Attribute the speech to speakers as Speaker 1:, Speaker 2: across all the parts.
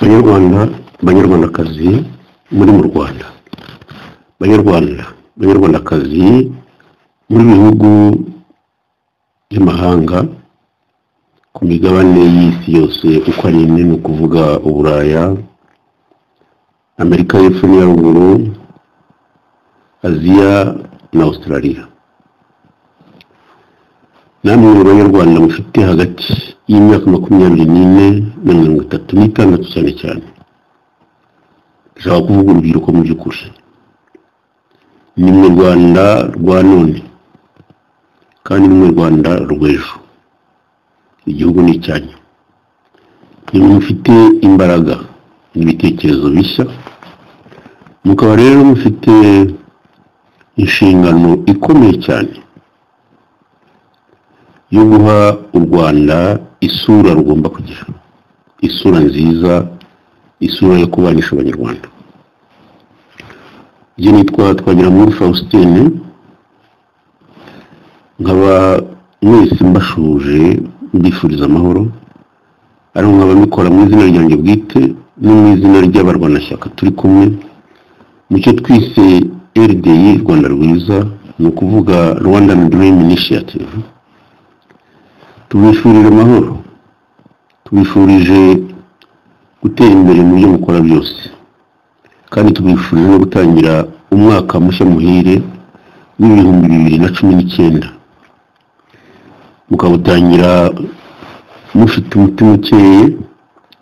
Speaker 1: banyarwanda banyarwandakazi muri mu rwanda banyarwanda banyarwandakazi muri bihugu by'amahanga ku migabane y'isi yose uko ari ine ni ukuvuga uburaya amerika y'epfo n'iyaruguru aziya na australia namwe mu banyarwanda mufite hagati y'imyaka makumyabiri n'ine na mirongo itatu n'itandatu cyane cyane ndashaka kuvuga urubyiruko mu by'ukuri ni mwe rwanda rwa none kandi ni mwe rwanda rw'ejo igihugu ni icyanyu ni mwe mufite imbaraga n'ibitekerezo bishya mukaba rero mufite inshingano ikomeye cyane yo guha u rwanda isura rugomba kugira isura nziza isura yo kubanisha abanyarwanda ibyo nitwa twagira muri fausitine nkaba mwese mbashuje mbifuriza amahoro ari nkaba mbikora mu izina ryanjye bwite no mu izina ry'abarwanashyaka turi kumwe mu cyo twise rdi rwanda rwiza ni ukuvuga rwandan dream initiative tubifurije amahoro tubifurije gutera imbere mu byo mukora byose kandi tubifurije no gutangira umwaka mushya muhire w'ibihumbi bibiri na cumi n'icyenda mukawutangira mufite umutima ukeye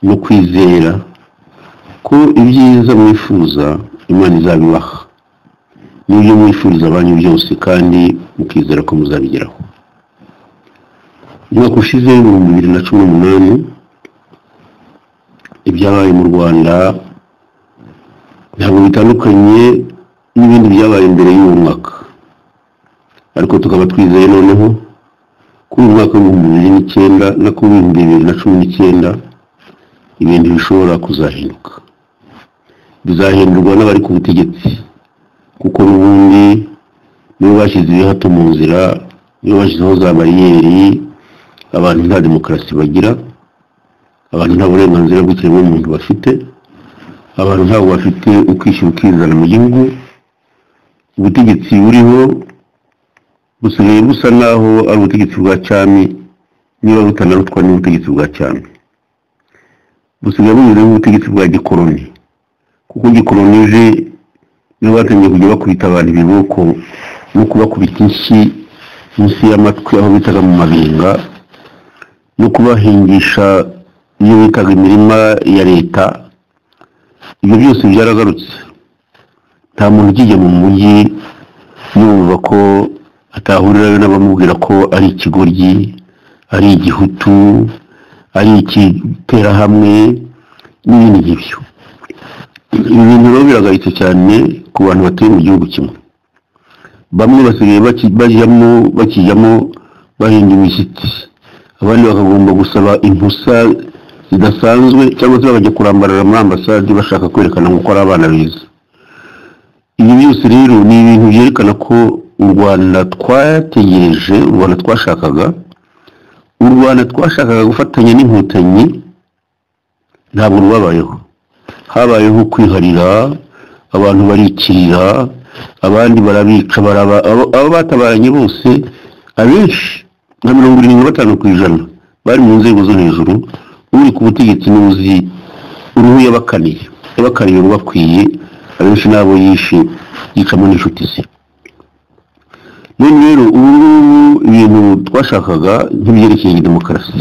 Speaker 1: no kwizera ko ibyiza mwifuza imana izabibaha n'ibyo mwifuriza abanyu byose kandi mukizera ko muzabigeraho umwaka ushize w'ibihumbi bibiri na cumi n'umunani ibyabaye mu rwanda ntabwo bitandukanye n'ibindi byabaye mbere y'uwo mwaka ariko tukaba twizeye noneho ko uyu mwaka w'ibihumbi bibiri n'icyenda na ko w'ibihumbi bibiri na cumi n'icyenda ibintu bishobora kuzahinduka bizahindurwa n'abari ku butegetsi kuko n'ubundi nibo bashyize ibihato mu nzira nibo bashyizeho za bariyeri abantu nta demokarasi bagira abantu nta burenganzira bw'ikiremwamuntu bafite abantu ntabwo bafite ukwishyira ukizana mu gihugu ubutegetsi buriho busigaye busa naho ari ubutegetsi bwa cyami niba butanarutwa n'ubutegetsi bwa cyami busigaye bumeze nk'ubutegetsi bwa gikoroni kuko gikoroni uje nibo batangiye kujya bakubita abantu ibiboko no kubakubita inshyi munsi y'amatwi aho bitaga mu mabinga no kubahingisha iyo bitaga imirima ya leta ibyo byose byaragarutse nta muntu ukijya mu mujyi yumva ko atahurirayo n'abamubwira ko ari ikigoryi ari igihutu ari ikiterahamwe n'ibindi nk'ibyo ibi bintu rero biragaritse cyane ku bantu batuye mu gihugu kimwe bamwe basigaye bajyamo bakijyamo bahinga imishyitsi abandi bakagomba gusaba impusa zidasanzwe cyangwa se bakajya kurambarara muri ambasade bashaka kwerekana nk'uko ari abana beza ibi byose rero ni ibintu byerekana ko u rwanda twategereje u rwanda twashakaga u rwanda twashakaga gufatanya n'inkotanyi ntabwo rwabayeho habayeho kwiharira abantu barikirira abandi barabica abo batabaranye bose abenshi nka mirongo irindwi na batanu ku ijana bari mu nzego zo hejuru uri ku butegetsi n'uzi uruhu yabakaniye yabakaniye rubakwiye abenshi n'abo yishe yicamo n'inshuti ze none rero ubu ngubu ibintu twashakaga nk'ibyerekeye demokarasi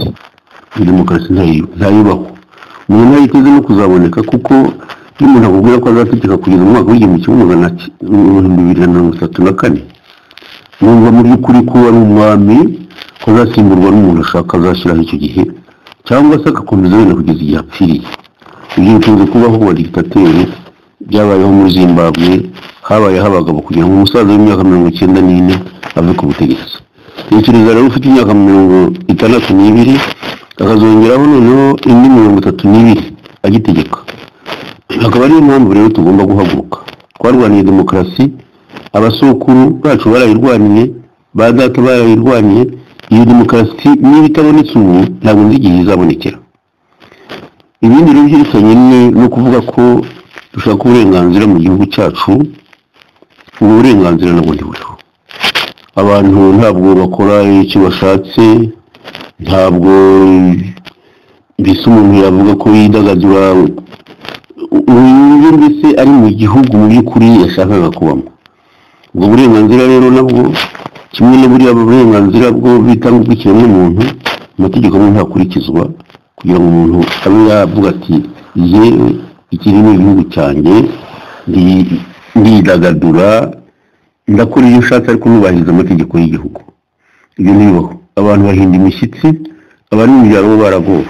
Speaker 1: iyi demokarasi ntayubahwa umuntu ntayiteze no kuzaboneka kuko iyo umuntu akubwira ko azategeka kugeza mu mwaka w'igihumbi kimwe magana bibiri na mirongo itatu na kane numva mu by'ukuri ko ari umwami ko azasimburwa n'umuntu ashaka azashyiraho icyo gihe cyangwa se agakomeza wenda kugeza igihe apfiriye ibyo bikunze kubaho wa digitateri byabayeho muri zimbabwe habayeho abagabo kugira ngo umusaza w'imyaka mirongo icyenda n'ine ave ku butegetsi tekereza rero ufite imyaka mirongo itandatu n'ibiri akazongeraho noneho indi mirongo itatu n'ibiri agitegeka akaba ariyo mpamvu rero tugomba guhaguruka twarwaniye demokarasi abasokuru bacu barayirwaniye ba data barayirwaniye iyo demokarasi niba itabonetse ubu ntabwo nzi igihe izabonekera ibindi rero byerekeranye ni- no kuvuga ko dushaka uburenganzira mu gihugu cyacu ubu burenganzira nabwo ntiburiho abantu ntabwo bakora icyo bashatse ntabwo mbese umuntu yavuga ko yidagadura uburyo mbese ari mu gihugu mu by'ukuri yashakaga kubamo ubwo burenganzira rero nabwo kimwe na buriya burenganzira bwo bitanga bw'ikiremwamuntu amategeko amwe ntakurikizwa kugira ngo umuntu abe yavuga ati yewe ikiri ni igihugu cyanjye ndi- ndidagadura ndakora iyo ushatse ariko ntubahirize amategeko y'igihugu ibyo ntibibaho abantu bahinda imishyitsi abari mu byaro bo baragowe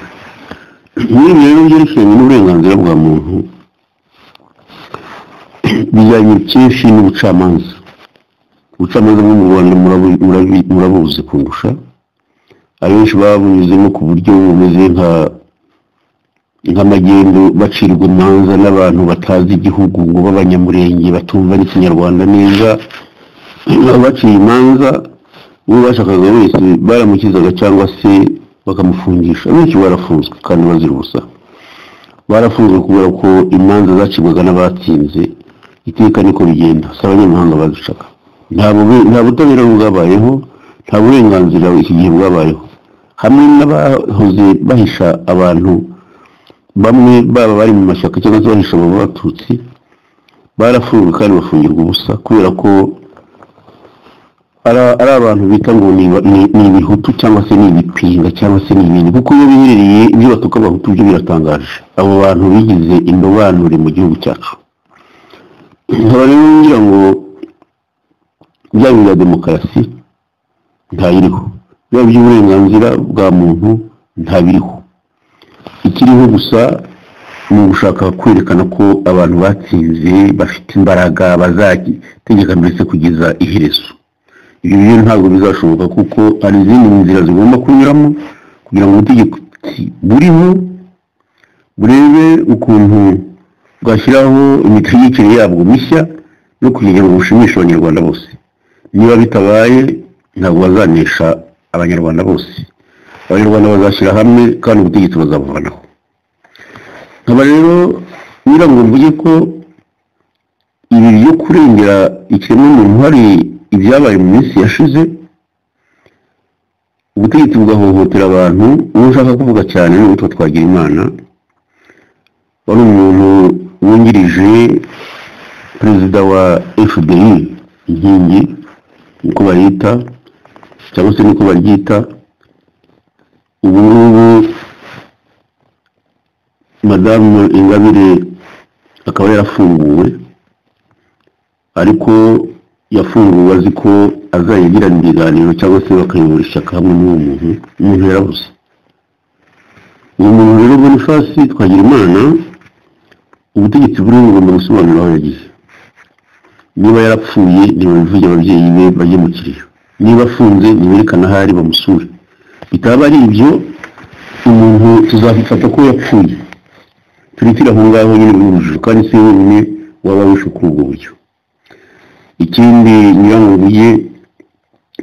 Speaker 1: muri ibi rero byerekeranye n'uburenganzira bwa muntu bijyanye kenshi n'ubucamanza ubucamanza bwo mu rwanda murabu- murabi- murabuzi kundusha abenshi babunyuzemo ku buryo bumeze nka nk'amagendo bacirwa imanza n'abantu batazi igihugu ngo b'abanyamurenge batumva n'ikinyarwanda neza baciye imanza uwo bashakaga wese baramukizaga cyangwa se bakamufungisha benshi barafunzwe kandi bazira ubusa barafunzwe kubera ko imanza zacibwaga n'abatsinze iteka niko bigenda si abanyamahanga baducaga ntabwo be- nta butabera bwabayeho nta burenganzira iki gihe bwabayeho hamwe n'abahoze bahisha abantu bamwe baba bari mu mashyaka cyangwa se bahisha abo batutsi barafunzwe kandi bafungirwa ubusa kubera ko ari ari abantu bita ngo ni ba- ni ni ibihutu cyangwa se ni ibipinga cyangwa se ni ibintu kuko iyo biherereye ibyo batuka abahutu byo biratangaje abo bantu bigize indobanure mu gihugu cyacu nkaba rero ngira ngo bya bintu bya demokarasi ntayiriho biba by'uburenganzira bwa muntu ntabiriho ikiriho gusa ni ugushaka kwerekana ko abantu batsinze bafite imbaraga bazategeka mbese kugeza iherezo ibi rero ntabwo bizashoboka kuko hari izindi nzira zigomba kunyuramo kugira ngo ubutegetsi buriho burebe ukuntu bwashyiraho imitegekere yabwo mishya no kugira ngo bushimishe abanyarwanda bose niba bitabaye ntabwo bazanesha abanyarwanda bose abanyarwanda bazashyira hamwe kandi ubutegetsi bazabuvanaho nkaba rero ngira ngo mvuge ko ibi byo kurengera ikiremwamuntu hari ibyabaye mu minsi yashize ubutegetsi bugahohotera abantu uwo ushaka kuvuga cyane ni uwitwa Twagirimana wari umuntu wungirije perezida wa fbi inkingi niko bayita cyangwa se niko baryita ubu ngubu madamu ingabire akaba yarafunguwe ariko yafunguwe azi ko azayigirana ibiganiro cyangwa se bakayobora ishyaka hamwe n'uwo muntu umuntu yarabuze uwo muntu rero bonifasi twagira imana ubutegetsi buriho bugomba gusobanura aho yagize niba yarapfuye ntibabivuge ababyeyi be bajye mu kiriyo niba afunze ntiberekane aho ari bamusure bitaba ari ibyo umuntu tuzabifata ko yapfuye turitira aho ngaho nyine mu rujijo kandi si wenyine waba wishe kuri ubwo buryo ikindi nyiramubuye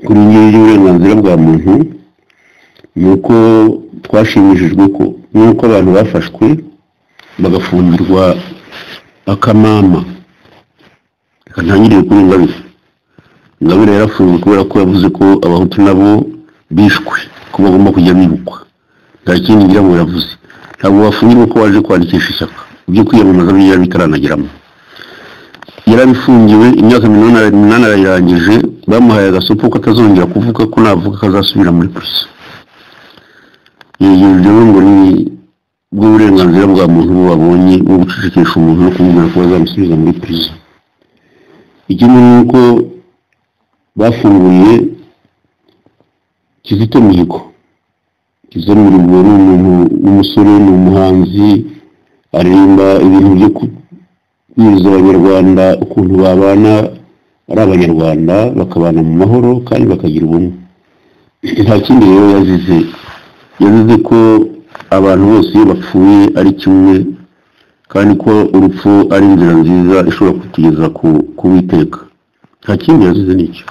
Speaker 1: kuri ingingo y'uburenganzira bwa muntu ni uko twashimishijwe ko n'uko abantu bafashwe bagafungirwa akamama reka ntangirire kuri ingabire ingabire yarafunzwe kubera ko yavuze ko abahutu nabo bishwe ko bagomba kujya bibukwa nta kindi ngira ngo yavuze ntabwo bafungirwa ko waje kwandikisha ishyaka ibyo kwiyamamaza byari bitarageramo yarabifungiwe imyaka minani ara- umunani arayirangije bamuhaye agasopo ko atazongera kuvuga ko navuga ko azasubira muri polisi ibyo rero ngo ni bwo burenganzira bwa muntu buba babonye bwo gucecekesha umuntu no kumubwira ko bazamusubiza muri polisi ikindi ni uko bafunguye kizito mihigo kizito mihigo ni umuntu w'umusore ni umuhanzi aririmba ibintu byo ku kubwiriza abanyarwanda ukuntu babana ari abanyarwanda bakabana mu mahoro kandi bakagira ubumwe nta kindi rero yazize yazize ko abantu bose iyo bapfuye ari kimwe kandi ko urupfu ari inzira nziza ishobora kutugeza ku ku witeka nta kindi yazize nicyo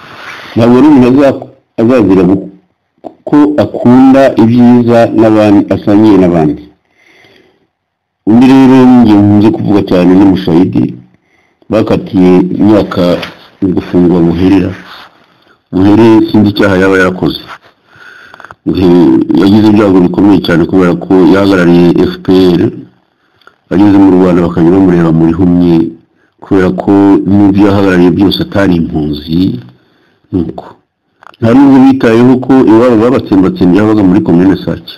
Speaker 1: ntabwo rero umuntu aza- azazira gu- ko akunda ibyiza n'abandi asangiye n'abandi undi rero ngiye nkunze kuvuga cyane ni mushayidi bakatiye imyaka yo gufungwa buherera buhere sinzi icyaha yaba yarakoze Buhe yagize ibyago bikomeye cyane kubera ko yahagarariye fpr bageze mu rwanda bakajya bamureba muri humye kubera ko n'ibyo yahagarariye byose atari impunzi nuko nta n'ubwo bitayeho ko iwabo babatsembatsembe yabaga muri komine sake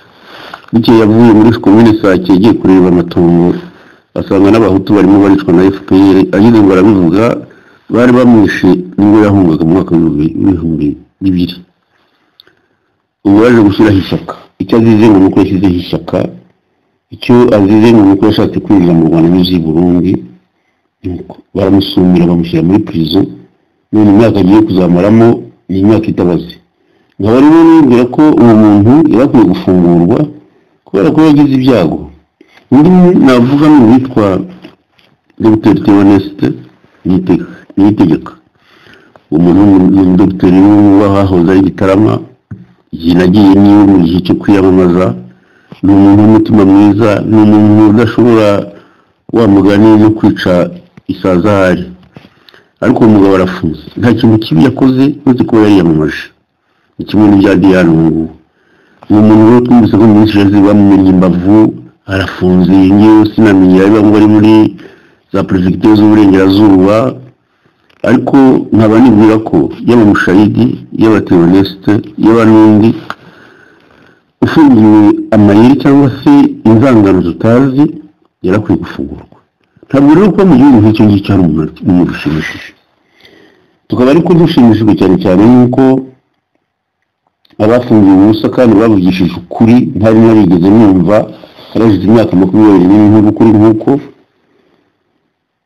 Speaker 1: bukeye yavuye muri komine sake yagiye kureba amatongo asanga n'abahutu barimo baricwa na fpr ageze ngo arabivuga bari bamwishe nibwo yahungaga mu mwaka w'ibihumbi bibiri ubu yaje gushyiraho ishyaka icyo azize ngo nuko yashyizeho ishyaka icyo azize ngo nuko yashatse kwinjira mu rwanda n'uzi i burundi nuko baramusumira bamushyira muri prison none imyaka agiye kuzamaramo ni imyaka itabaze nkaba rero nibwira ko uwo muntu yari akwiye gufungurwa kubera ko yagize ibyago undi navuga ni uwitwa dr theoneste niyitegeka umuntu ni umudogiteri wahahoze ari gitarama igihe nagiye niwe mu gihe cyo kwiyamamaza ni umuntu w'umutima mwiza ni umuntu udashobora wa mugani no kwica isaza ahari ariko uwo mugabo arafunze nta kintu kibi yakoze uretse kuba yariyamamaje ni kimwe n'ibya diyane ubu ngubu uwo muntu rero twumvise ko muri jenoside bamumenye imbavu arafunze ngewe sinamenye ari bamwe bari muri za perefegitura z'uburengerazuba ariko nkaba nibwira ko yaba mushayidi yaba terorisite yaba n'undi ufungiwe amayeri cyangwa se inzangano tutazi yarakwiye gufungurwa ntabwo rero kuba mu gihugu nk'icyo ngicyo hari umuntu ushimishije tukaba ariko dushimishijwe cyane cyane n'uko abafungiwe ubusa kandi bavugishije ukuri ntari narigeze numva harashize imyaka makumyabiri n'imwe kuri nk'uko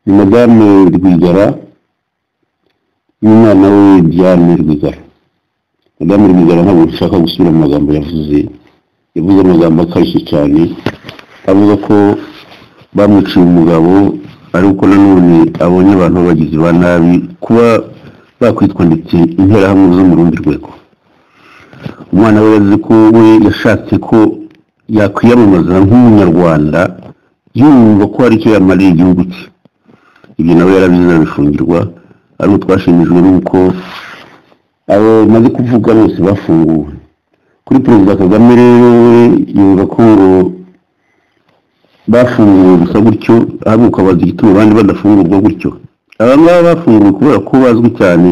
Speaker 1: ni madame rwigara n'umwana we diane rwigara madame rwigara ntabwo nshaka gusubira mu magambo yavuze yavuze amagambo akarishye cyane avuga ko bamwiciye umugabo ariko nanone abonye abantu b'abagizi ba nabi kuba bakwitwa ndetse interahamwe zo mu rundi rwego umwana we yavuze ko we yashatse ko yakwiyamamaza nk'umunyarwanda yumva ko hari icyo yamarira igihugu cye ibyo nawe yarabizi arabifungirwa ariko twashimijwe n'uko abo maze kuvuga bose bafunguwe kuri perezida kagame rero we yumva ko ngo bafunguwe gusa gutyo ahubwo ukabaza igituma abandi badafungurwa gutyo aba ngaba bafunguwe kubera ko bazwi cyane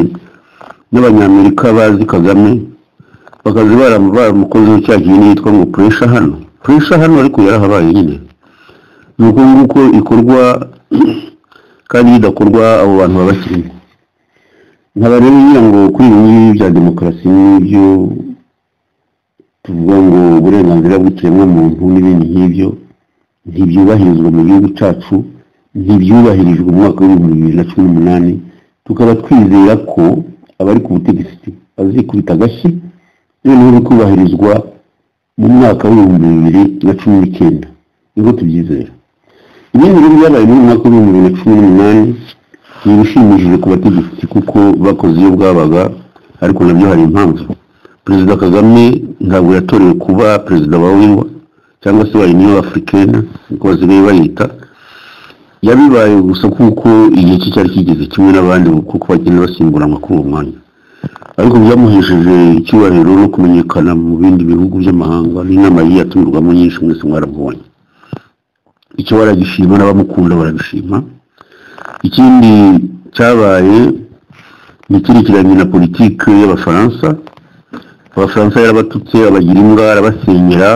Speaker 1: n'abanyamerika bazi kagame bakaza baramukozeho cya kintu yitwa ngo puresha hano puresha hano ariko yarahabaye nyine ni uko nguko ikorwa kandi idakorwa abo bantu baba bakirimo nkaba rero ngira ngo kuri ibi ngibi bya demokarasi n'ibyo tuvuga ngo uburenganzira bw'ikiremwamuntu n'ibindi nk'ibyo ntibyubahirizwa mu gihugu cyacu ntibyubahirijwe mu mwaka w'ibihumbi bibiri na cumi n'umunani tukaba twizera ko abari ku butegetsi bazikubita agashyi noneho bikubahirizwa mu mwaka w'ibihumbi bibiri na cumi n'icyenda nibwo tubyizera ibindi rero byabaye muri mwaka w'ibihumbi bibiri na cumi n'umunani ni ibishimishije ku bategetsi kuko bakoze iyo bwabaga ariko nabyo hari impamvu perezida kagame ntabwo yatorewe kuba perezida wa wiwa cyangwa se wa union africaine niko basigaye bayita yabibaye gusa kuko igihe cye cyari kigeze kimwe n'abandi kuko bagenda basimburanwa kuri uwo mwanya ariko byamuhesheje icyubahiro no kumenyekana mu bindi bihugu by'amahanga n'inama yiyi atumirwamo nyinshi mwese mwarabonye icyo baragishima n'abamukunda barabishima ikindi cyabaye ntikirekeranye na politiki y'abafaransa abafaransa yarabatutse abagira imbwa arabasenyera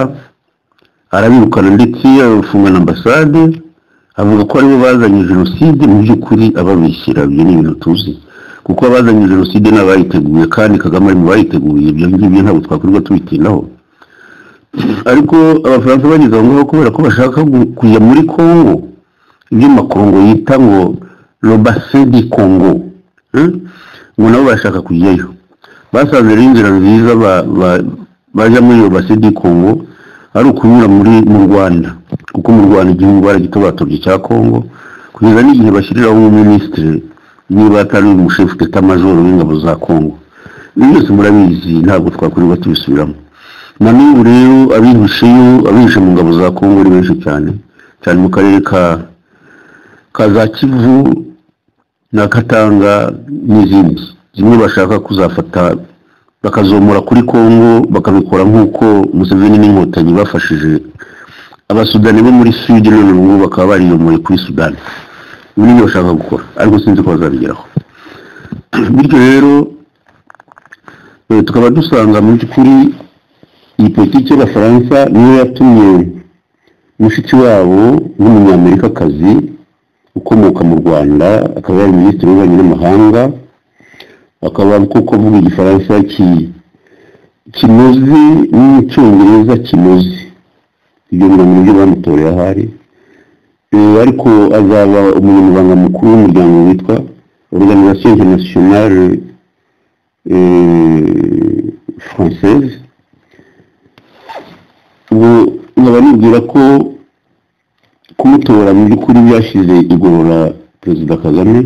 Speaker 1: arabirukana ndetse abafunga na ambasade avuga ko aribo bazanye jenoside mu by'ukuri ababishyira ibyo ni ibintu tuzi kuko abazanye jenoside ni abayiteguye kandi kagame ari mu bayiteguye ibyo ngibyo ntabwo twakorwa tubitindaho ariko abafaransa bageze aho ngaho kubera ko bashaka kujya muri congo ibyo makongo yita ngo robase di congo ngo nabo barashaka kujyayo basanze rero inzira nziza bajya muri robase di congo ari ukunyura muri mu rwanda kuko mu rwanda igihugu baragitobatobye cya congo kugeza n'igihe bashyiriraho umuminisitiri niba atari umushefu teta majoro w'ingabo za kongo ibi byose murabizi ntabwo twakorerwa tubisubiramo na n'ubu rero abihisheyo abihishe mu ngabo za kongo ari benshi cyane cyane mu karere ka ka za kivu na katanga n'izindi zimwe bashaka kuzafata bakazomora kuri kongo bakabikora nk'uko museveni n'inkotanyi bafashije abasudani bo muri sud none ubu ngubu bakaba bariyomoye kuri sudani ibi nibyo bashaka gukora ariko sinzi ko bazabigeraho bityo rero eh, tukaba dusanga mu by'ukuri iyi politiki y'abafaransa niyo yatumye mushiki wabo w'umunyamerikakazi ukomoka mu rwanda akaba yari minisitiri w'ububanyi n'amahanga akaba kuko avuga igifaransa ki- kinoze n'icyongereza kinoze ibyo biro mu byo bamutoreye ahari Eh, ariko azaba umunyamabanga mukuru w'umuryango witwa organisation internationale eh, française ubu nkaba nibwira ko kumutora mu by'ukuri byashyize igorora perezida kagame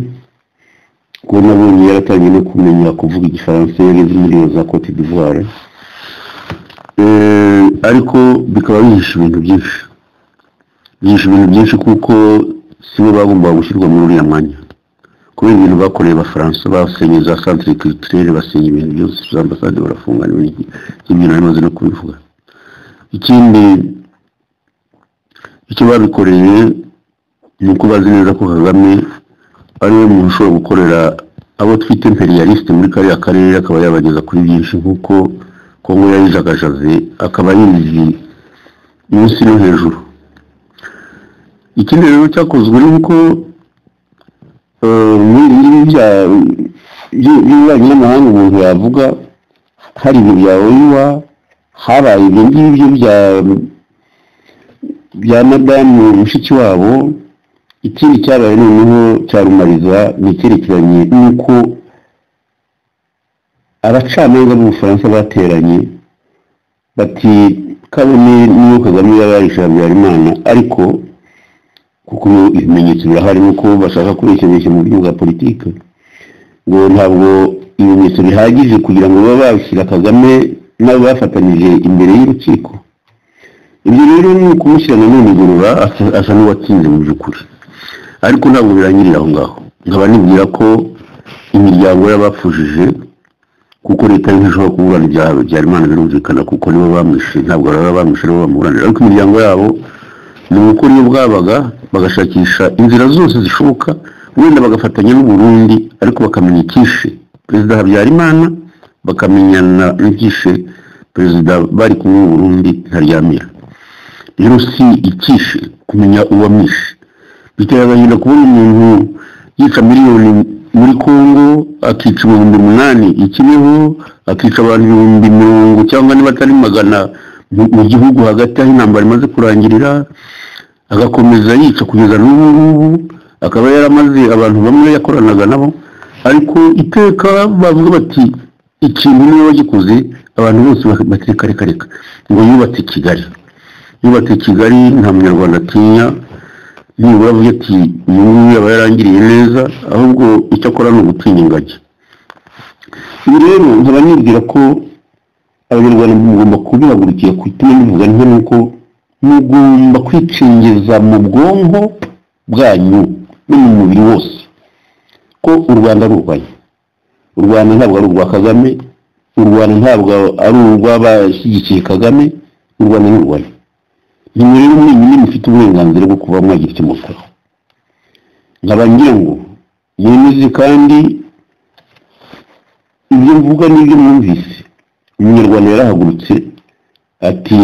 Speaker 1: kuko nabonye yaratangiye no kumenya kuvuga igifaransa yageze muri iyo za cote d'ivoire Eh, ariko bikaba bihisha ibintu byinshi bihisha ibintu byinshi kuko sibo bagombaga gushyirwa muri uriya mwanya kubera ibintu bakoreye abafaransa basenye za centre culturelle basenye ibintu byose za ambasade barafunga n'ibindi ibyo nari maze no kubivuga ikindi icyo babikoreye ni uko bazi neza ko kagame ari we muntu ushobora gukorera abo twita imperialiste muri kariya karere akaba yabageza kuri byinshi nk'uko kongo yayijagajaze akaba yizi munsi no hejuru ikindi rero cyakozwe ni uko eh, muri ibi ngibi bya- by- by'ububanyi n'amahanga umuntu yavuga hari ibyo bya oiwa habaye ibyo ngibyo bya bya madamu mushiki wabo ikindi cyabaye noneho cya rumariza ni icyerekeranye n'uko abacamanza b'ubufaransa bateranye bati kabone niyo kagame yaba yarishe habyarimana ariko kuko ibimenyetso birahari nuko bashaka kubeshyabeshya mu buryo bwa politiki ngo ntabwo ibimenyetso bihagije kugira ngo babe bashyira kagame n'abo bafatanije imbere y'urukiko ibyo rero ni ukumushyira na none igorora asa- asa n'uwatsinze mu by'ukuri ariko ntabwo birangirira aho ngaho nkaba nibwira ko imiryango y'abapfujije kuko leta yo ntishobora kuburana ibyaha habyarimana birumvikana kuko nibo bamwishe ntabwo baba bamwishe nibo bamuburanira ariko imiryango yabo ni ugukora iyo bwabaga bagashakisha inzira zose zishoboka wenda bagafatanya n'uburundi ariko bakamenya icyishe perezida habyarimana bakamenyana n'ibyishe perezida bari kumwe mu burundi ntaryamira rero si icyishe kumenya uwamwishe bitera agahinda kubona umuntu yica miliyoni muri congo akica ibihumbi umunani i Kibeho akica abantu ibihumbi mirongo cyangwa niba atari magana mu- mu gihugu hagati aho intambara imaze kurangirira agakomeza yica kugeza n'ubu ngubu akaba yaramaze abantu bamwe yakoranaga nabo ariko iteka bavuga bati ikintu niwe wagikoze abantu bose bakireka reka reka ngo yubatse kigali yubatse kigali nta munyarwanda atinya nibura avuga ati uyu nguyu aba yarangiriye neza ahubwo icyo akora ni ugutinya ingagi ibi rero nkaba nibwira ko abanyarwanda mugomba kubihagurukira ku ituma bivuga nti nuko mugomba kwicengeza mu bwonko bwanyu no mu mubiri wose ko u rwanda ari urwanyu u rwanda ntabwo ari urwa kagame u rwanda ntabwo ari urw'abashyigikiye kagame u rwanda ni urwanyu nimwe rero mwenyine mufite uburenganzira bwo kuba mwagira icyo mukora nkaba ngira ngo mwemeze kandi ibyo mvuga n'ibyo mwumvise umunyarwanda yarahagurutse ati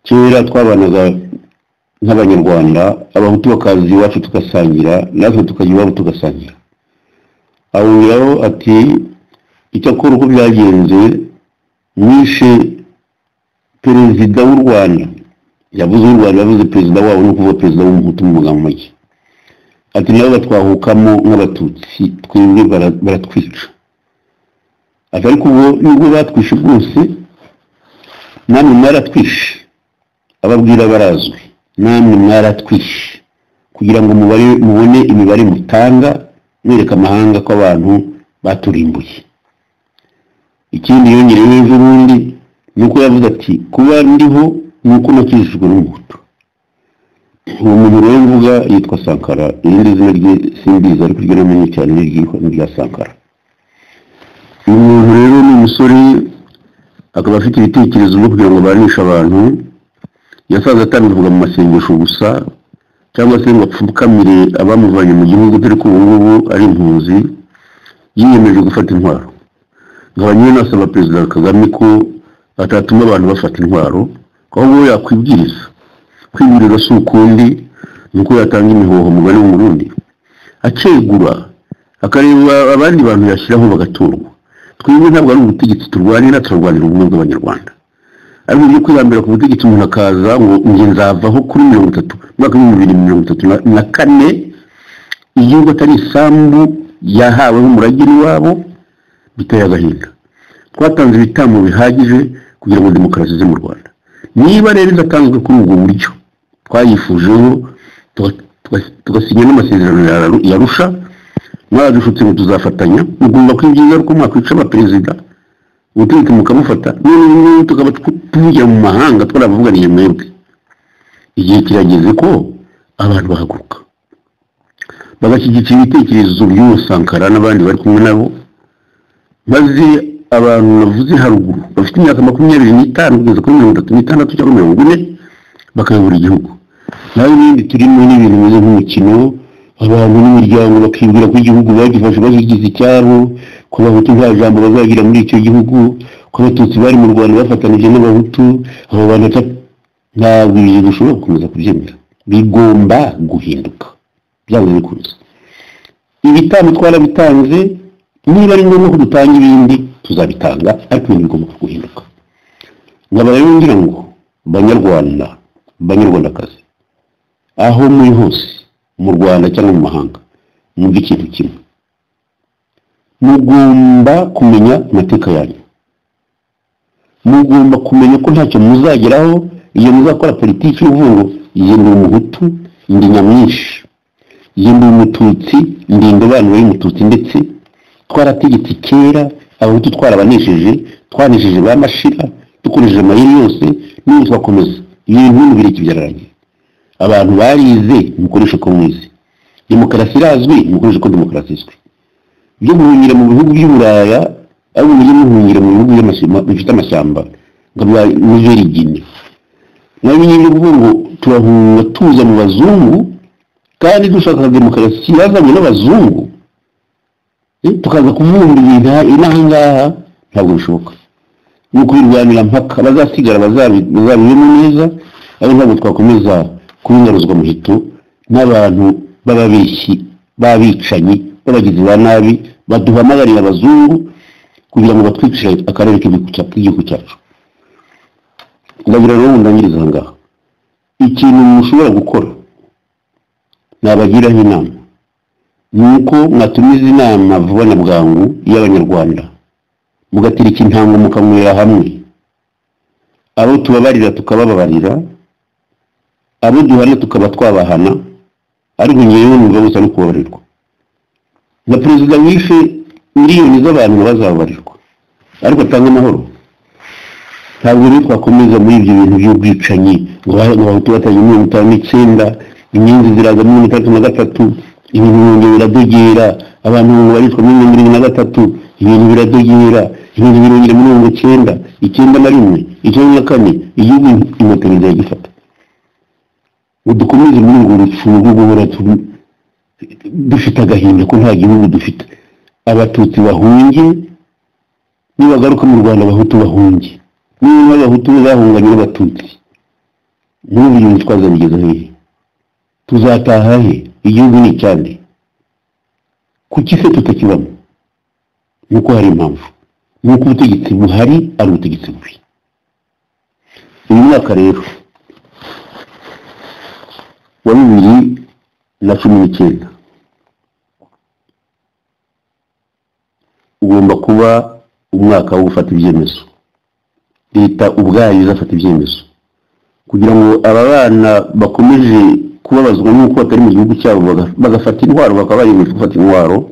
Speaker 1: kera twabanaga nk'abanyarwanda abahutu bakaza iwacu tugasangira natwe tukajya iwabo tugasangira ahongeraho ati icyakora uko byagenze nishe perezida w'u rwanda yavuze u rwanda yavuze perezida wabo ni ukuvuga perezida w'umuhutu mu magambo make ati nabo batwahukamo nk'abatutsi twebwe bara- baratwica ati ariko ubwo nubwo batwishe bwose namwe mwaratwishe ababwira barazwi namwe mwaratwishe kugira ngo mubare- mubone imibare mutanga mwereka amahanga ko abantu baturimbuye ikindi yongereyeho ejo bundi ni uko yavuze ati kuba ndiho ni uko nakijijwe n'umuhutu uwo muyoboro we mvuga yitwa sankara irindi zina rye simbizi ariko iryo namenye cyane ni iryitwa- ni irya sankara uyu muntu rero ni umusore akaba afite ibitekerezo byo kugira ngo abanishe abantu yasanze atambivuga mu masengesho gusa cyangwa se ngo apfukamire abamuvanye mu gihugu dore ko ubu ngubu ari impunzi yiyemeje gufata intwaro nkaba nyine nasaba perezida kagame ko atatuma abantu bafata intwaro ahubwo we yakwibwiriza kwiburira si ukundi ni uko yatanga imihoho mugari w'umurundi akegura akareba abandi bantu yashyiraho bagaturwa twebwe ntabwo ari ubutegetsi turwanira turarwanira ubumwe bw'abanyarwanda ariko byo kwihambira ku butegetsi umuntu akaza ngo njye nzavaho kuri mirongo itatu umwaka w'ibihumbi bibiri na mirongo itatu na- na kane igihugu atari isambu yahawe n'umurage wabo biteye agahinda twatanze ibitambo bihagije kugira ngo demokarasi ize mu rwanda niba rero idatanzwe kuri ubwo buryo twayifujeho tuga- tuga- tugasinya n'amasezerano ya- ya rusha mwadushutse ngo tuzafatanya ugomba kwibyiza ko mwakwica abaperezida ubutegetsi mukamufata none n'ubu tukaba tw- tuvugira mu mahanga twarabavuganiye mwebwe igihe kirageze ko abantu bahaguruka bagashyigikira ibitekerezo by'uwo sankara n'abandi bari kumwe nabo maze abantu navuze haruguru bafite imyaka makumyabiri n'itanu kugeza kuri mirongo itatu n'itandatu cyangwa mirongo ine bakayobora igihugu nawe ibindi turimo ni ibintu bimeze nk'umukino abantu n'imiryango bakibwira ko igihugu bagifashe bakigize icyabo ko abahutu nta jambo bazagira muri icyo gihugu ko abatutsi bari mu rwanda bafatanije n'abahutu abo bantu ata- ntabwo ibyo bishobora gukomeza kubyemera bigomba guhinduka byaba bikunze ibitambo twarabitanze niba ari ngombwa ko dutanga ibindi tuzabitanga ariko ibintu bigomba guhinduka nkaba rero ngira ngo banyarwanda banyarwandakazi aho muri hose mu rwanda cyangwa mu mahanga mwumva ikintu kimwe mugomba kumenya amateka yanyu mugomba kumenya ko ntacyo muzageraho iyo muzakora politiki ivuga ngo iye ndi umuhutu ndi nyamwinshi iye ndi umututsi ndi indobanure y'umututsi ndetse twarategetse kera abahutu twarabanesheje twanesheje ba mashira dukoresheje amayeri yose n'ubu twakomeza ibintu n'ibireke byararangiye abantu barize mukoreshe ko mwize demokarasi irazwi mukoreshe ko demokarasi izwi byo guhungira mu bihugu by'uburaya ariko mujye muhungira mu bihugu by'amashyamba- bifite amashyamba nka bya nigerigine nawe nyine ni ukuvuga ngo turahunga tuza mu bazungu kandi dushaka demokarasi yazanywe n'abazungu eh, tukaza kuvumbura ibintu aha- inaha ngaha ntabwo bishoboka ni ukubirwanira mpaka abazasigara bazabi- bazabibemo neza ariko ntabwo twakomeza kubingaruzwa muhito n'abantu b'ababeshyi b'abicanyi b'abagizi ba nabi baduhamagarira abazungu kugira ngo batwicire akarere k'igihugu cya- k'igihugu cyacu ndagira rero ndangiriza aha ngaha ikintu mushobora gukora nabagiraho inama ni uko mwatumiza inama vuba na bwangu y'abanyarwanda mugatereka intango mukanywera hamwe abo tubabarira tukabababarira abo duhana tukaba twabahana ariko ngewe numva bose ari kubabarirwa na perezida wishe miliyoni z'abantu bazababarirwa ariko atanga amahoro ntabwo rero twakomeza muri ibyo bintu by'ubwicanyi ngo ba- ngo abahutu batanye mirongo itanu n'icyenda inyenzi ziraza mirongo itandatu na gatatu ibintu bongeye biradogera abantu babarizwa muri mirongo irindwi na gatatu ibintu biradogera ibintu birongera mirongo icyenda icyenda na rimwe icyenda na kane igihugu inkotanyi ziragifata ngo dukomeze muri urwo rufungo rwo guhora tu- dufite agahinda ko nta gihugu dufite abatutsi bahunge nibagaruka mu rwanda abahutu bahunge niba n'abahutu bahunganye n'abatutsi n'ubu ibintu twazabigeza hehe tuzataha he igihugu ni icyande kuki se tutakibamo ni uko hari impamvu ni uko ubutegetsi buhari ari ubutegetsi bubi uyu mwaka rero wa bibiri na cumi n'icyenda ugomba kuba umwaka wo gufata ibyemezo leta ubwayo izafata ibyemezo kugira ngo aba bana bakomeje kubabazwa n'uko batari mu gihugu cyabo baga- bagafata intwaro bakaba bayemeje gufata intwaro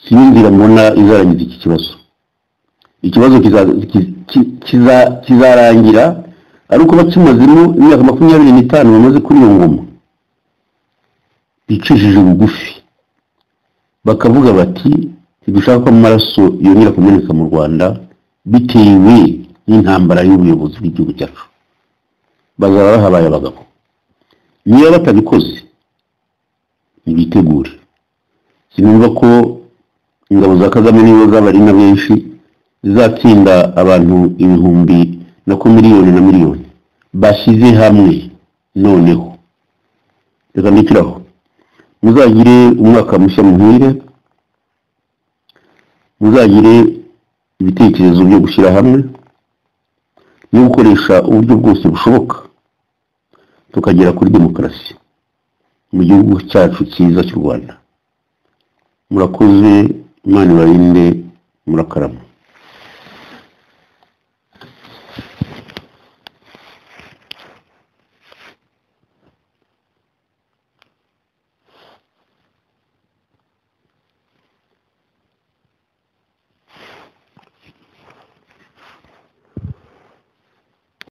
Speaker 1: siyo nzira mbona izarangiza iki kibazo ikibazo kiza- ki- ki- kiza- kizarangira ari uko bakimazemo imyaka makumyabiri n'itanu bamaze kuri iyo ngoma bicishije bugufi bakavuga bati ntidushaka ko amaraso yongera kumeneka mu rwanda bitewe n'intambara y'ubuyobozi bw'igihugu cyacu bazaba bahabaye abagabo niba batabikoze ntibitegure sinumva ko ingabo za kagame nibo zabari na benshi zizatsinda abantu ibihumbi na ko miliyoni na miliyoni bashyize hamwe noneho reka mbikiraho muzagire umwaka mushya muhire muzagire ibitekerezo byo gushyira hamwe no gukoresha uburyo bwose bushoboka tukagera kuri demokarasi mu gihugu cyacu cyiza cy'u rwanda murakoze imana ibarinde murakarama